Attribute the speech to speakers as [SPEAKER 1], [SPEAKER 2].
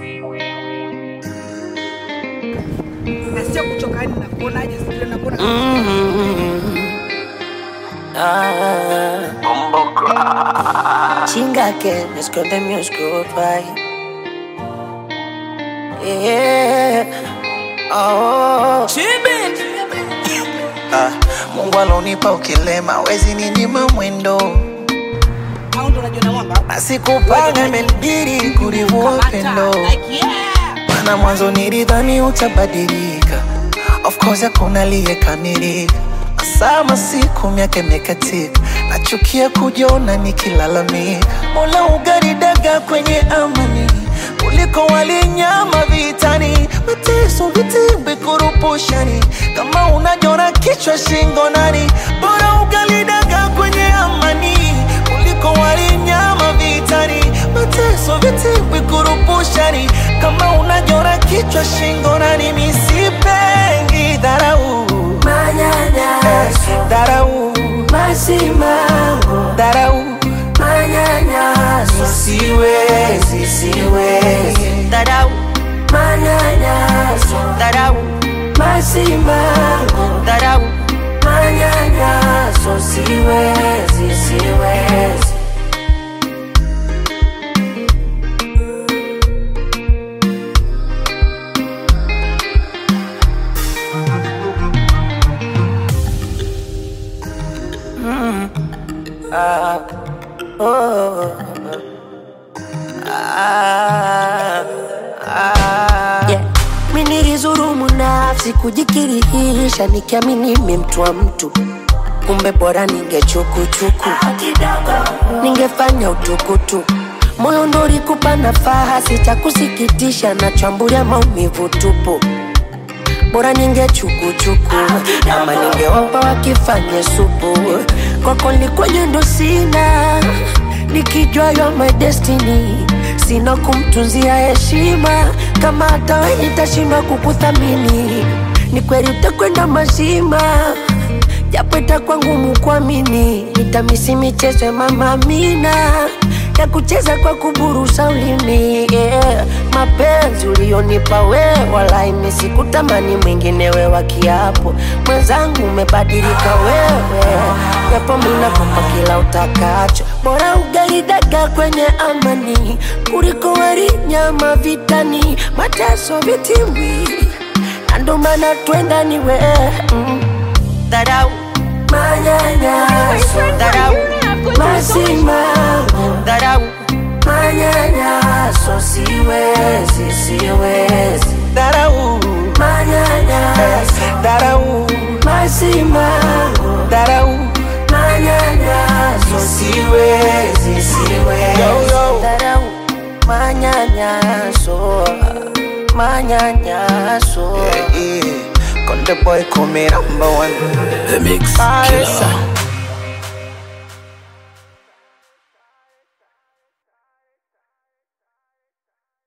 [SPEAKER 1] na sio kuchoka, yani nakuonaje? Sijui nakuona
[SPEAKER 2] Chinga que me esconde mi oscuro país. Yeah. Oh.
[SPEAKER 3] Ah, Mungu alonipa ukilema, wezi ninyima mwendo,
[SPEAKER 1] au ndo unajua na mwamba
[SPEAKER 3] na sikupanga imenibidi kurivua upendo,
[SPEAKER 1] like yeah
[SPEAKER 3] maana mwanzo nilidhani utabadilika. Of course hakuna aliyekamilika, sama siku miaka imekatika, nachukia kujiona nikilalamika. Mola ugaridaga kwenye amani kuliko walinyama vitani, mateso vitimbi kurupushani, kama unajora kichwa shingo nani, bora ugalidaga kwenye amani kuliko walinyama vitani, mateso vitimbi kurupushani, kama unajora kichwa shingo nani, misipengi dharau
[SPEAKER 2] Manyanyaso,
[SPEAKER 3] dharau
[SPEAKER 2] masimango,
[SPEAKER 3] dharau
[SPEAKER 2] manyanyaso,
[SPEAKER 3] siwezi siwezi
[SPEAKER 2] dharau, manyanyaso,
[SPEAKER 3] dharau
[SPEAKER 2] masimango,
[SPEAKER 3] dharau
[SPEAKER 2] manyanyaso, siwezi, siwezi. Yeah. Mi nilizurumu nafsi kujikirihisha nikiamini mi mtu wa mtu kumbe bora ningechukuchuku ningefanya utukutu moyo ndo ulikupa nafasi cha kusikitisha na chambulia maumivu tupu bora ningechukuchuku ama ningewapa wakifanye supu kwako likwenye ndo sina nikijua you are my destiny sina kumtunzia heshima kama hata we nitashindwa kukuthamini ni kweli utakwenda mazima japo itakuwa ngumu kuamini nitamisi michezo ya mama Amina ya kucheza kwa kuburusa ulimi yeah. mapenzi ulionipa we wala imesikutamani mwingine we wa kiapo mwenzangu umebadilika wewe japo minakupa kila utakacho bora ugaidaga kwenye amani kuliko wali nyama vitani mateso vitimbi na ndo maana twenda ni we mm. dharau manyanyaso dharau masimango dharau manyanyaso siwezi siwezi
[SPEAKER 3] dharau
[SPEAKER 2] manyanyaso
[SPEAKER 3] dharau
[SPEAKER 2] masimango
[SPEAKER 3] dharau
[SPEAKER 2] manyanyaso siwezi siwezi
[SPEAKER 3] Yo, yo.
[SPEAKER 2] dharau manyanyaso manyanyaso
[SPEAKER 3] yeah. Konde boy call me number one
[SPEAKER 4] The Mix
[SPEAKER 3] Paresa.
[SPEAKER 4] Killer.